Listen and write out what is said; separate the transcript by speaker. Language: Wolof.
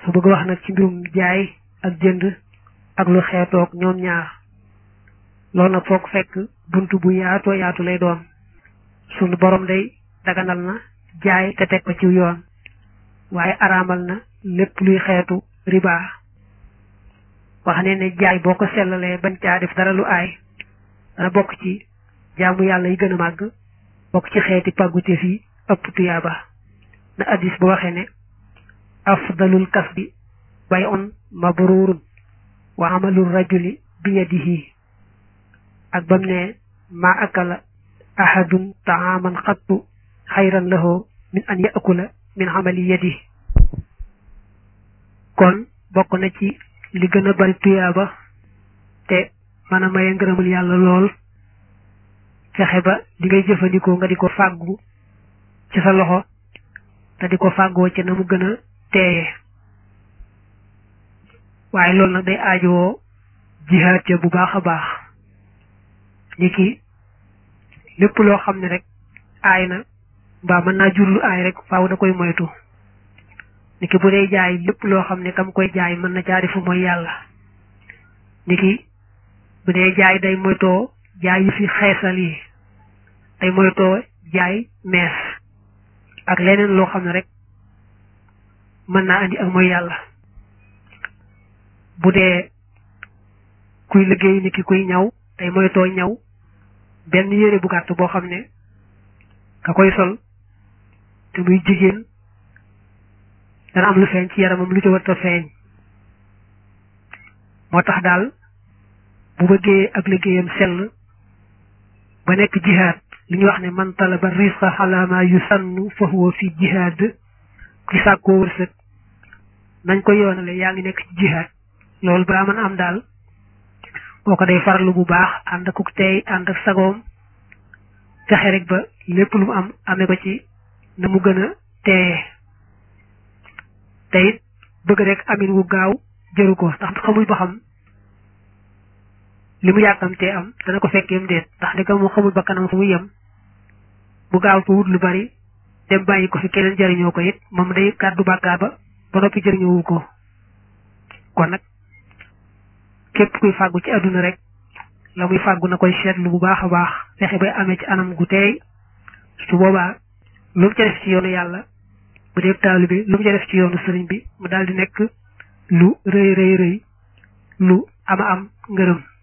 Speaker 1: dafa bëgg wax nag ci mbirum jaay ak jënd ak lu xeetoog ñoom ñaar loolu nag foog fekk bunt bu yaatoo yaatu lay doon sunu borom day daganal na jaay te teg ko ci yoon waaye araamal na lépp luy xeetu riba wax ne ne jaay boo ko sellalee bañ caa def dara lu aay dana bokk ci jaamu yàlla yi gën a màgg bokk ci xeeti pàggute fi ëpp tuyaaba na addis bu waxee ne afdalul kasbi bay on mabrurun wa amalul rajuli bi yadihi ak bam ne ma akala ahadun taaman xattu xayran lahu min an yakula min amali yadi kon bokk na ci li gën a bari tuyaaba te mën a maye ngërëmul yàlla lool fexe ba li ngay jëfandikoo nga di ko fàggu ci sa loxo te di ko fàggoo ci na mu gën a teeye waaye loolu nag day aajowoo jihaat ca bu baax a baax ni ki lépp loo xam ne rek aay na mbaa mën naa jur lu aay rek faaw da koy moytu ni ki bu dee jaay lépp loo xam ne kam koy jaay mën na jaari fu mooy yàlla ni ki bu dee jaay day moytoo jaay yi fi xeesal yi day moytoo jaay mees ak leneen loo xam ne rek mën naa andi ak mooy yàlla bu dee kuy liggéey ni ki kuy ñaw day moytoo ñaw benn yére bu gàtt boo xam ne ka koy sol te muy jigéen dana am lu feeñ ci yaramam lu ci warta feeñ moo tax daal bu bëggee ak liggéeyam sell ba nekk jihaad li ñu wax ne man talaba risqa xalaama yu sannu fa huwa fi jihaad ki sàkkoo wërsëg nañ ko yoonale yaa ngi nekk ci jihaad loolu balaa mën a am daal boo ko day farlu bu baax ànd ak tey ànd ak sagoom fexe rek ba lépp lu mu am amee ko ci na mu gën a teeye te it bëgg rek amin wu gaaw jëru ko ndax xamul ba xam li mu yàkkamtee am dana ko fekkeem déet ndax di ko mu xamul ba kanam fu mu yem bu gaaw ko wut lu bari dem bàyyi ko fi keneen jëriñoo ko it moom day kàddu bàkkaar ba ba noppi jëriñoowu ko kon nag képp kuy fàggu ci àdduna rek la muy fàggu na koy seetlu bu baax a baax fexe bay amee ci anam gu teey su boobaa lu mu ca def ci yoonu yàlla bu dee taalu bi lu mu ca def ci yoonu sëriñ bi mu daal di nekk lu rëy rëy rëy lu ama am ngërëm